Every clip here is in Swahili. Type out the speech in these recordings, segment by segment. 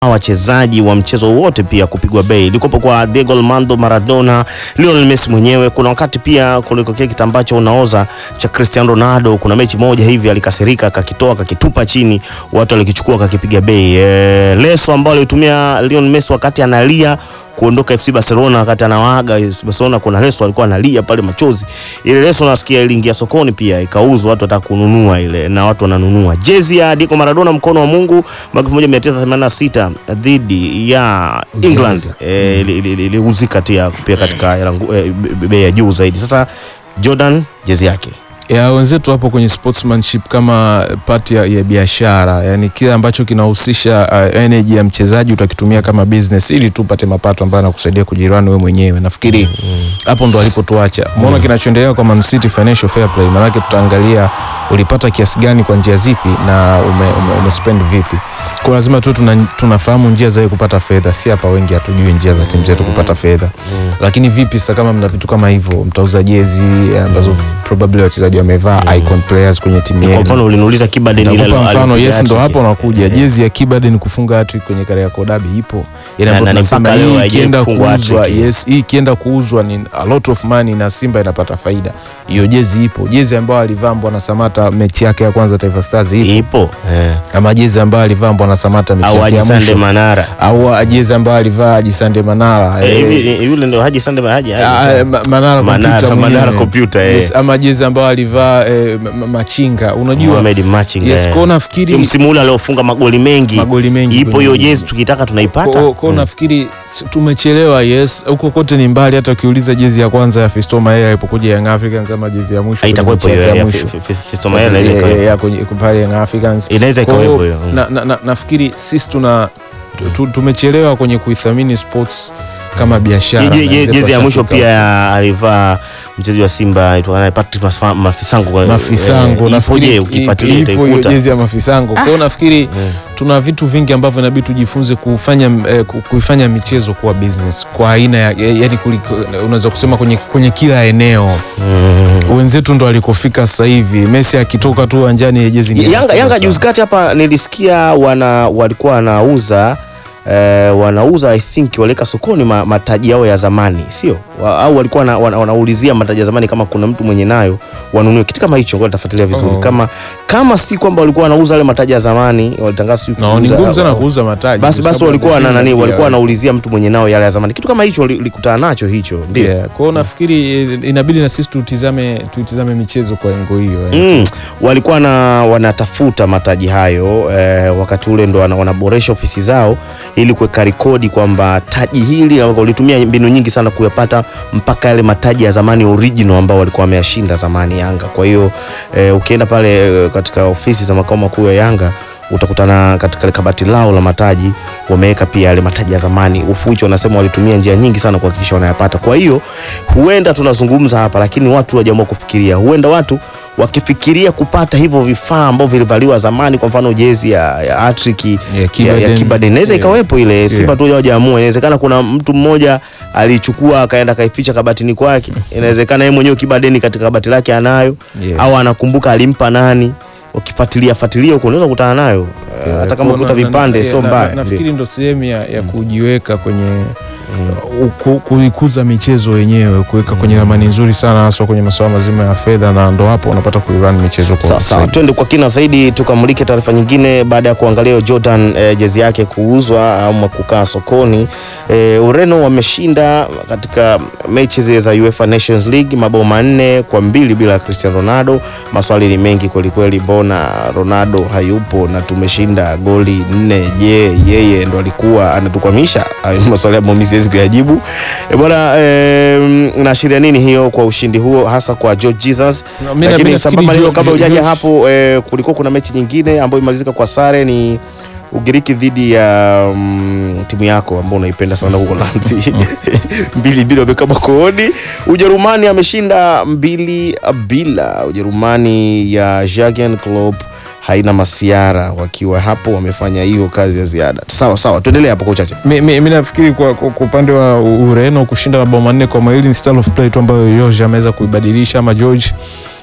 wachezaji wa mchezo wote pia kupigwa bei. Ilikopo kwa Diego Armando Maradona, Lionel Messi mwenyewe. Kuna wakati pia kuliko kile kitu ambacho unaoza cha Cristiano Ronaldo, kuna mechi moja hivi alikasirika, akakitoa akakitupa chini, watu walikichukua akakipiga bei. E, leso ambao alitumia Lionel Messi wakati analia kuondoka FC Barcelona wakati anawaaga FC Barcelona, kuna leso alikuwa analia pale machozi. Ile leso nasikia iliingia sokoni pia ikauzwa, watu wataka kununua ile na watu wananunua. Jezi ya Diego Maradona mkono wa Mungu mwaka 1986 dhidi ya England eh, ili- ili- ili- iliuzika tia pia katika hela ngu- eh, be- bei ya juu zaidi. Sasa Jordan jezi yake ya wenzetu hapo kwenye sportsmanship kama part ya, ya biashara, yani kile ambacho kinahusisha uh, energy ya mchezaji utakitumia kama business ili tu upate mapato ambayo yanakusaidia kujirani wewe mwenyewe. Nafikiri hapo ndo alipotuacha. Umeona kinachoendelea kwa Man City financial fair play, maanake tutaangalia ulipata kiasi gani kwa njia zipi na ume, ume, ume spend vipi. Kwa lazima tu tuna, tunafahamu njia za kupata fedha, si hapa wengi hatujui njia za timu zetu kupata fedha. Lakini vipi sasa kama mna vitu kama hivyo, mtauza jezi ambazo probably wachezaji wamevaa icon players kwenye timu kwa yenu. mfano uliniuliza Kibaden ile Nitakupa alo- mfano alipiga yes, ndo hat-trick. hapo unakuja Eh. jezi ya Kibaden kufunga hat-trick kwenye Kariakoo Derby ipo, yani Na- ambayo na ni tunasema mpaka leo hii haijawahi ikienda kufungwa kuuzwa, hat-trick. yes, hii ikienda kuuzwa ni a lot of money na Simba inapata faida. Hiyo jezi ipo, jezi ambayo alivaa Mbwana Samata mechi yake ya kwanza Taifa Stars ipo, ipo eh. ama jezi ambayo alivaa Mbwana Samata mechi au yake Haji ya Sande mwisho, Manara au jezi ambayo alivaa Haji Sande Manara Eh, eh, hivi- yule ndio Haji Sande Haji Haji Ah, Sande. eh, Ma- Manara Manara- computer Manara mwenyewe. computer, eh. Yes, ama jezi ambayo alivaa eh, ma- ma- Machinga unajua Mohamed Machinga yes, eh. kwa nafikiri msimu ule aliofunga magoli mengi magoli mengi ipo kwenye hiyo ligi. jezi tukitaka tunaipata Kwa- kwa nafikiri s- tumechelewa yes, huko kote ni mbali. Hata ukiuliza jezi ya kwanza ya Fiston Mayele alipokuja Young Africans ama jezi ya mwisho haitakuwepo kwenye hiyo mechi ya yake ya mwisho. Fi- Fi- Fiston Mayele inaweza Eh, eh, ikawepo. ya kwenye pale Young Africans inaweza Kwa ikawepo hiyo, hiyo na, na, na, nafikiri sisi tuna tu- tu- tumechelewa kwenye kuithamini sports kama biashara. Je- je- na je- wenzetu jezi ya mwisho washafika pia ya- alivaa mchezaji wa Simba aitwa nani? Patrick Masfa- Mafisango Mafisango Eh, nafikiri ipoje ukifuatilia ipo hiyo utaikuta jezi ya Mafisango. Kwa hiyo nafikiri tuna vitu vingi ambavyo inabidi tujifunze kufanya eh, ku- kuifanya michezo kuwa business kwa aina ya yani, unaweza kusema kwenye, kwenye kila eneo Mm. wenzetu ndo alikofika sasa hivi. Messi akitoka tu uwanjani ile jezi ni Yanga, Yanga sana. juzi kati hapa nilisikia wana walikuwa wanauza eh, wanauza I think waliweka sokoni ma, mataji yao ya zamani sio wa, au walikuwa wana, wana, wanaulizia mataji ya zamani kama kuna mtu mwenye nayo wanunue kitu kama hicho, ngoja nitafuatilia vizuri Oh. kama kama si kwamba walikuwa wanauza yale mataji ya zamani walitangaza siku No, ni ngumu sana kuuza mataji. basi kwa basi sababu walikuwa na Argentina nani pia- walikuwa wanaulizia mtu mwenye nao yale ya zamani kitu kama hicho likutana nacho hicho ndio Yeah, kwa hiyo nafikiri eh, inabidi na sisi tutizame tutizame michezo kwa engo hiyo eh. Mm, walikuwa na wanatafuta mataji hayo eh, wakati ule ndo wana- wanaboresha ofisi zao ili kuweka rekodi kwamba taji hili na walitumia mbinu nyingi sana kuyapata mpaka yale mataji ya zamani original ambao walikuwa wameyashinda zamani Yanga. Kwa hiyo eh, ukienda pale eh, katika ofisi za makao makuu ya Yanga utakutana katika ile kabati lao la mataji wameweka pia yale mataji ya zamani. Ufuicho wanasema walitumia njia nyingi sana kuhakikisha wanayapata. Kwa hiyo huenda tunazungumza hapa, lakini watu wajaamua kufikiria, huenda watu wakifikiria kupata hivyo vifaa ambavyo vilivaliwa zamani, kwa mfano jezi ya, ya Hattrick ya, ya Kibaden. Kibaden inaweza Yeah. ikawepo ile Simba Yeah. tu hawajaamua. Inawezekana kuna mtu mmoja alichukua akaenda akaificha kabatini kwake, inawezekana yeye mwenyewe Kibaden katika kabati lake anayo Yeah. au anakumbuka alimpa nani. Ukifuatilia fuatilia huko unaweza kukutana nayo Yeah, hata kama kwa- ukuta na- na- vipande yeah, sio na- mbaya. na- Nafikiri ndo sehemu ya, ya kujiweka kwenye uh, ku- kuikuza michezo wenyewe, kuweka kwenye ramani nzuri sana, haswa kwenye masuala mazima ya fedha, na ndo hapo unapata kuirun michezo kwa Sawa sawa, usahihi. twende kwa kina zaidi tukamulike taarifa nyingine baada ya kuangalia hiyo Jordan eh, jezi yake kuuzwa ama kukaa sokoni. Eh, Ureno wameshinda katika mechi zile za UEFA Nations League mabao manne kwa mbili bila Cristiano Ronaldo. Maswali ni mengi kwelikweli, mbona Ronaldo hayupo na tumeshinda goli nne? Je, yeye ndo alikuwa anatukwamisha? Hayo maswali ambayo mimi siwezi kuyajibu. Eh, bwana eh, inaashiria nini hiyo kwa ushindi huo hasa kwa George Jesus? Na mimi- Lakini mimi sambamba na nafikiri hilo, kabla George- hujaja George- hapo eh, kulikuwa kuna mechi nyingine ambayo imalizika kwa sare ni Ugiriki dhidi ya mm, timu yako ambao unaipenda sana huko Lanzi mbili mbili wamekaba kooni. Ujerumani ameshinda mbili bila. Ujerumani ya Jurgen Klopp haina masiara, wakiwa hapo wamefanya hiyo kazi ya ziada. Sawa sawa, tuendelee hapo kwa uchache. Mi- mi mi nafikiri kwa kwa kwa upande wa U- Ureno kushinda mabao manne kwa mawili ni style of play tu ambayo George ameweza kuibadilisha ama George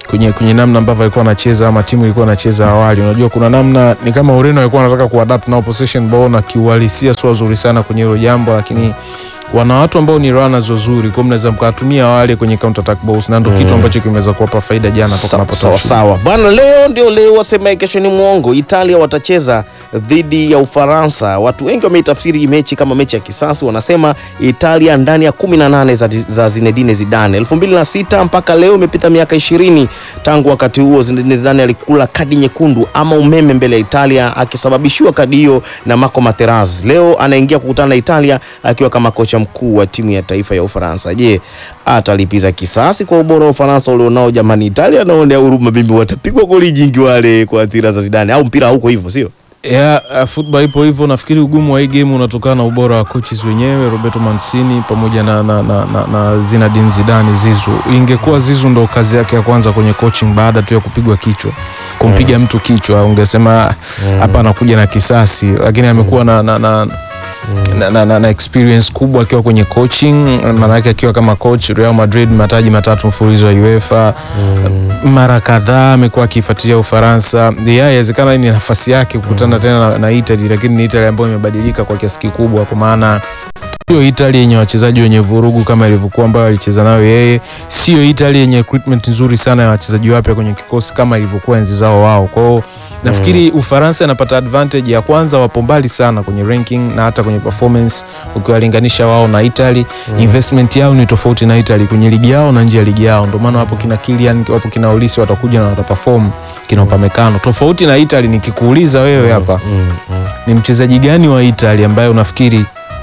kwenye kwenye namna ambavyo alikuwa anacheza ama timu ilikuwa anacheza awali. Unajua kuna namna ni kama Ureno alikuwa anataka kuadapt na possession ball na kiuhalisia sio wazuri sana kwenye hilo jambo, lakini wana watu ambao ni runners wazuri, kwa mnaweza mkawatumia wale kwenye counter attack balls, na ndio kitu ambacho kimeweza kuwapa faida jana toka Sawa napotoa sawa ushindi. sawa bwana, leo ndio leo, wasemaye kesho ni mwongo. Italia watacheza dhidi ya Ufaransa. Watu wengi wameitafsiri hii mechi kama mechi ya kisasi, wanasema Italia ndani ya 18 za, za Zinedine Zidane 2006 mpaka leo imepita miaka 20 tangu wakati huo Zinedine Zidane alikula kadi nyekundu ama umeme mbele ya Italia akisababishiwa kadi hiyo na Marco Materazzi. Leo anaingia kukutana na Italia akiwa kama kocha mkuu wa timu ya taifa ya Ufaransa. Je, atalipiza kisasi kwa ubora wa Ufaransa ulionao? Jamani, Italia naonea huruma, mimi watapigwa goli jingi wale kwa hasira za Zidane, au mpira hauko hivyo, sio? Yeah, uh, football ipo hivyo. Nafikiri ugumu wa hii game unatokana na ubora wa coaches wenyewe Roberto Mancini pamoja na, na, na, na, na Zinedine Zidane Zizu. Ingekuwa Zizu ndo kazi yake ya kwanza kwenye coaching baada tu ya kupigwa kichwa kumpiga mtu kichwa, ungesema hapa anakuja na kisasi, lakini amekuwa na, na, na na, na, na, na experience kubwa akiwa kwenye coaching, maana yake akiwa kama coach Real Madrid mataji matatu mfululizo wa UEFA mara kadhaa amekuwa akifuatilia Ufaransa. Yeah, inawezekana hii ni nafasi yake kukutana tena na, na Italy, lakini ni Italy ambayo imebadilika kwa kiasi kikubwa, kwa maana sio Italy yenye wachezaji wenye vurugu kama ilivyokuwa ambayo alicheza nayo yeye, sio Italy yenye recruitment nzuri sana ya wachezaji wapya kwenye kikosi kama ilivyokuwa enzi zao wao. Kwa hiyo nafikiri Ufaransa inapata advantage ya kwanza, wapo mbali sana kwenye ranking na hata kwenye performance ukiwalinganisha wao na Italy. Investment yao ni tofauti na Italy kwenye ligi yao na nje ya ligi yao, ndio maana wapo kina Kylian, wapo kina Olise watakuja na wataperform kina Upamecano. Tofauti na Italy, nikikuuliza wewe hapa ni mchezaji gani wa Italy ambaye unafikiri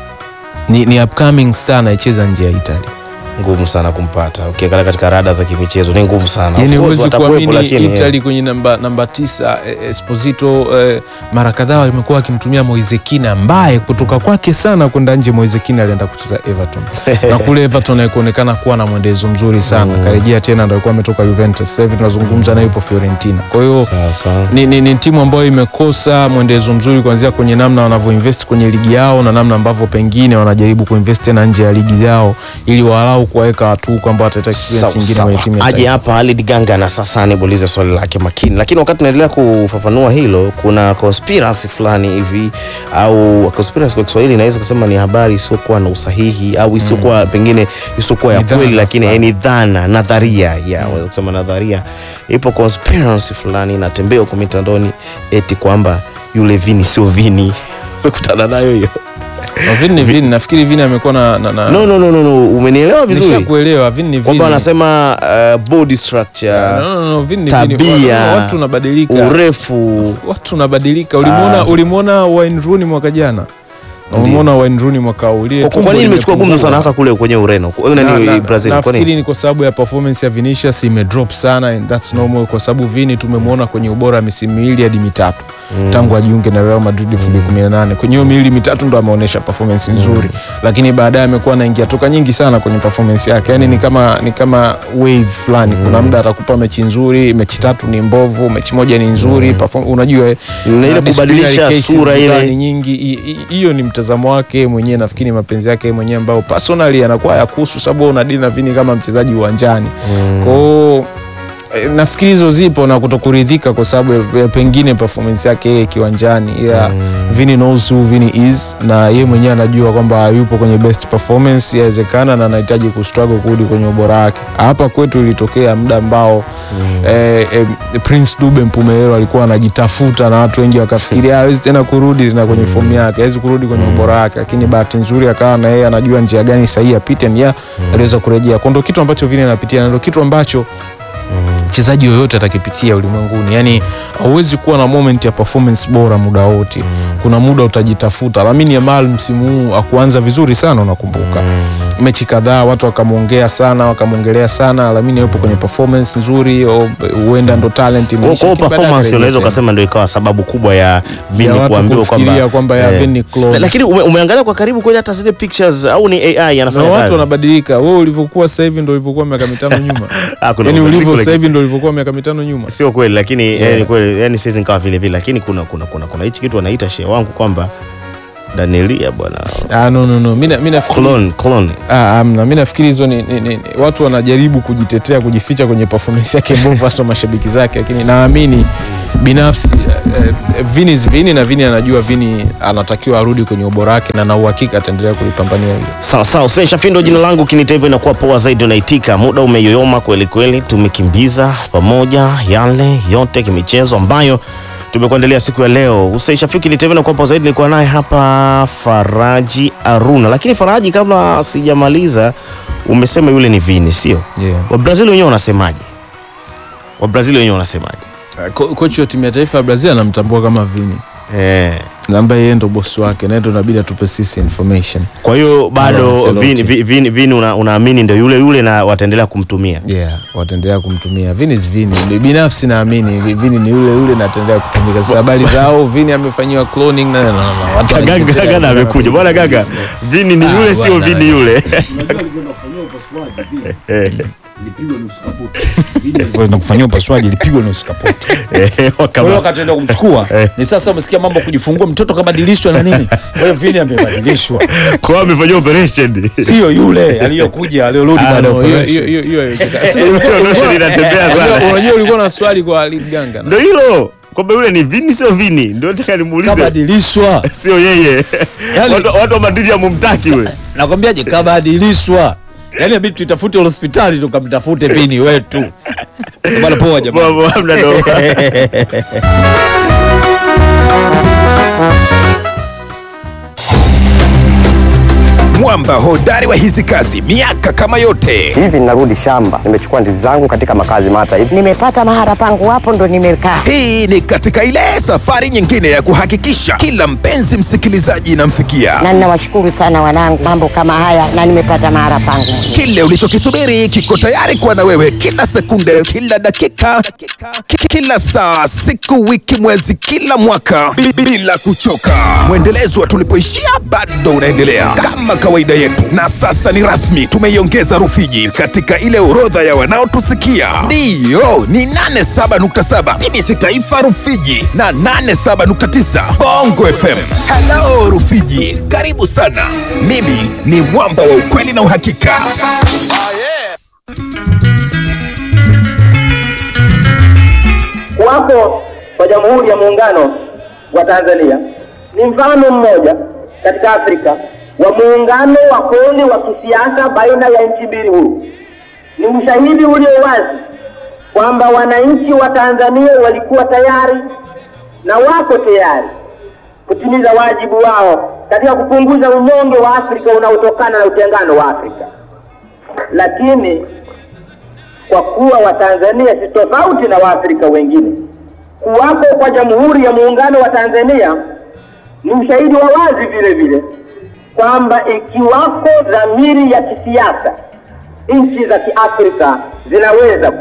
ni, ni upcoming star anayecheza nje ya Italy? Ngumu sana kumpata, ukiangalia katika rada za kimichezo ni ngumu sana. Of Yani course huwezi watakuwepo, kuamini lakini, Italy kwenye namba, namba tisa eh, Esposito eh, mara kadhaa wamekuwa wakimtumia Moise Kean ambaye kutoka kwake sana kwenda nje. Moise Kean alienda kucheza Everton na kule Everton haikuonekana kuwa na mwendezo mzuri sana, karejea tena ndo alikuwa ametoka Juventus. Sasa hivi tunazungumza naye yupo Fiorentina, kwa hiyo Sawa sawa. ni, ni, ni timu ambayo imekosa mwendezo mzuri kuanzia kwenye namna wanavyoinvest kwenye ligi yao na namna ambavyo pengine wanajaribu kuinvest tena nje ya ligi yao ili walau kuwaweka watu kwamba wataleta experience Sawa, nyingine sawa. kwenye timu ya Aje taifa. hapa Halid Ganga na sasa nimuulize swali lake makini, lakini wakati tunaendelea kufafanua hilo, kuna conspiracy fulani hivi au conspiracy kwa Kiswahili inaweza kusema ni habari isiyokuwa na usahihi au isiyokuwa pengine isiyokuwa ya Ni dhana kweli, lakini fulani. ni dhana, nadharia ya unaweza kusema nadharia. Ipo conspiracy fulani inatembea huko mitandoni eti kwamba yule Vini sio Vini. Umekutana nayo hiyo? Na Vini ni Vini, nafikiri Vini amekuwa na, na, na No, no, no, no, no. Umenielewa vizuri nishakuelewa Vini ni Vini. kwamba wanasema uh, body structure No, no, no, Vini ni tabia, Vini. Watu- Watu unabadilika. urefu Watu unabadilika. Ulimuona Ah. ulimuona Wayne Rooney mwaka jana. Na Ndiyo. ulimuona Wayne Rooney mwaka huu. Ile Kwa- tumbo kwa nini imechukua gumzo limepungua. sana hasa kule kwenye Ureno Kwa- Na- nani na- Brazil kwa nafikiri nini ni kwa sababu ya performance ya Vinicius imedrop sana and that's normal kwa sababu Vini tumemwona kwenye ubora wa misimu miwili hadi mitatu tangu ajiunge na Real Madrid 2018 kwenye hiyo miwili mitatu ndo ameonyesha performance nzuri lakini baadaye amekuwa anaingia toka nyingi sana kwenye performance yake yani ni kama ni kama wave fulani kuna muda atakupa mechi nzuri mechi tatu ni mbovu mechi moja ni nzuri perform, unajua eh, Na ile na kubadilisha disciplinary cases sura ile. fulani nyingi I- i- hiyo ni mtazamo wake mwenyewe nafikiri mapenzi yake mwenyewe ambao personally anakuwa ya kuhusu sababu wewe unadili na Vini kama mchezaji uwanjani kwao eh, nafikiri hizo zipo na kutokuridhika kwa sababu ya- ya pengine performance yake yeye kiwanjani yeah. Vini knows who Vini is na yeye mwenyewe anajua kwamba yupo kwenye best performance yawezekana na anahitaji kustruggle kurudi kwenye ubora wake hapa kwetu ilitokea muda ambao eh, eh, Prince Dube Mpumelelo alikuwa anajitafuta na watu wengi wakafikiria hawezi tena kurudi tena kwenye fomu yake, hawezi kurudi kwenye ubora wake, lakini bahati nzuri akawa na yeye anajua njia gani sahihi apite, ni ya aliweza kurejea. Kwa ndo kitu ambacho Vini anapitia na ndo kitu ambacho mchezaji yoyote atakipitia ulimwenguni. Yani hauwezi kuwa na moment ya performance bora muda wote, kuna muda utajitafuta. Lamine Yamal msimu huu akuanza vizuri sana, unakumbuka mechi kadhaa watu wakamwongea sana, wakamwongelea sana. Lamine yupo kwenye performance nzuri, o- huenda ndo talent Kwa imeisha, kwa lakini baadaye performance akarejea unaweza tena. ukasema ndio ikawa sababu kubwa ya ya Vini watu kuambiwa kufikiria kwamba kwamba ya eh, Vini Claude. La- lakini ume, umeangalia kwa karibu kweli hata zile pictures au ni AI na anafanya watu kazi? wanabadilika. Wewe ulivyokuwa sasa hivi ndo ulivyokuwa miaka mitano nyuma, Ah, kuna yani mabadiliko ulivyo lakini- sasa hivi ndo ulivyokuwa miaka mitano nyuma. sio kweli lakini Yeah. eh, ni kweli yani sisi nikawa vile vile lakini kuna kuna kuna kuna hichi kitu wanaita shehe wangu kwamba Danielia bwana. Ah, no, no, no. Mimi nafikiri Clone, clone. Ah, amna. Mimi nafikiri hizo ni, ni, ni, watu wanajaribu kujitetea kujificha kwenye performance yake mbovu hasa mashabiki zake, lakini naamini binafsi eh, eh, Vini is Vini na Vini anajua Vini anatakiwa arudi kwenye ubora wake na na uhakika ataendelea kulipambania hilo. Sawa sawa, Hussein Shafindo jina langu, kinita hivyo inakuwa poa zaidi, unaitika. Muda umeyoyoma kweli kweli, tumekimbiza pamoja yale yote kimichezo ambayo tumekuandalia siku ya leo. Hussein Shafindo, kinita hivyo inakuwa poa zaidi, nilikuwa naye hapa Faraji Aruna. Lakini Faraji, kabla sijamaliza, umesema yule ni Vini, sio? Yeah. Wabrazili wenyewe wanasemaje? Wabrazili wenyewe wanasemaje? Ko, kocha wa timu ya taifa ya Brazil anamtambua kama Vini Eh. na ambaye yeye ndo bosi wake na yeye ndo inabidi atupe sisi information. Kwa hiyo bado Ancelotti. Vini, Vini, Vini, Vini una, unaamini ndio yule yule na wataendelea kumtumia. Yeah, wataendelea kumtumia. Vini is Vini. Ni Binafsi naamini Vi- Vini ni yule yule na ataendelea kutumika. Sasa habari zao Vini amefanyiwa cloning na na na. watu Gaga wanajitetea Gaga na sana amekuja. Bwana Gaga, Vini ni Ah, yule sio bwana. Vini yule. na kufanyia upasuaji ilipigwa nusu kapoti. Kwa hiyo wakati enda kumchukua ni sasa, umesikia mambo ya kujifungua mtoto kabadilishwa na nini. Kwa hiyo Vini amebadilishwa, Kwa hiyo amefanyia operation. sio yule aliyokuja aliyorudi Ah, baada ya no, hiyo- operation. hiyo- hiyo- hiyo haiwezekani. Hiyo operation inatembea Unajua- sana. Unajua ulikuwa na swali kwa Ali Mganga. na- Ndio hilo. Kwamba yule ni Vini sio Vini. Ndio nataka nimuulize. Kabadilishwa, Sio yeye. Yaani- Watu watu wa Madrid hamumtaki yule. nakwambiaje? Kabadilishwa, yaani inabidi tuitafute hospitali tukamtafute Vini wetu. Bwana poa jamani. Mambo hamna ndo. mwamba hodari wa hizi kazi miaka kama yote hivi ninarudi shamba, nimechukua ndizi zangu katika makazi mata hivi nimepata mahara pangu hapo ndo nimekaa. hii ni katika ile safari nyingine ya kuhakikisha kila mpenzi msikilizaji inamfikia Na ninawashukuru sana wanangu, mambo kama haya na nimepata mahara pangu mwenyewe. kile ulichokisubiri kiko tayari kuwa na wewe kila sekunde kila dakika ki- kila saa siku wiki mwezi kila mwaka bi- bila kuchoka mwendelezo wa tulipoishia bado unaendelea kama kawaida yetu na sasa ni rasmi tumeiongeza rufiji katika ile orodha ya wanaotusikia ndiyo ni 87.7 bbc taifa rufiji na 87.9 bongo fm halo rufiji karibu sana mimi ni mwamba wa ukweli na uhakika Kuwapo kwa Jamhuri ya Muungano wa Tanzania ni mfano mmoja katika Afrika wa muungano wa kweli wa kisiasa baina ya nchi mbili huru. Ni ushahidi ulio wazi kwamba wananchi wa Tanzania walikuwa tayari na wako tayari kutimiza wajibu wao katika kupunguza unyonge wa Afrika unaotokana na utengano wa Afrika, lakini kwa kuwa Watanzania si tofauti na Waafrika wengine. Kuwapo kwa Jamhuri ya Muungano wa Tanzania ni ushahidi wa wazi vile vile kwamba ikiwako dhamiri ya kisiasa, nchi za Kiafrika zinaweza